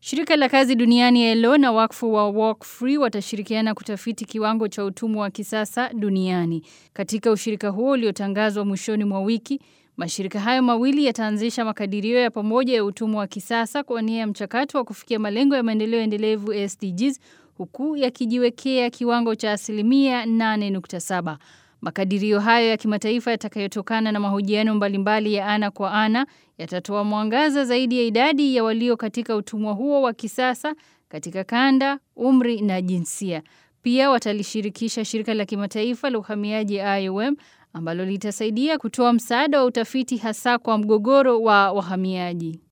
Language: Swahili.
Shirika la kazi duniani ILO na wakfu wa Walk Free watashirikiana kutafiti kiwango cha utumwa wa kisasa duniani. Katika ushirika huo uliotangazwa mwishoni mwa wiki, mashirika hayo mawili yataanzisha makadirio ya pamoja ya utumwa wa kisasa kwa nia ya mchakato wa kufikia malengo ya maendeleo endelevu SDGs huku yakijiwekea kiwango cha asilimia 8.7. Makadirio hayo ya kimataifa yatakayotokana na mahojiano mbalimbali ya ana kwa ana yatatoa mwangaza zaidi ya idadi ya walio katika utumwa huo wa kisasa katika kanda, umri na jinsia. Pia watalishirikisha shirika la kimataifa la uhamiaji IOM ambalo litasaidia kutoa msaada wa utafiti hasa kwa mgogoro wa wahamiaji.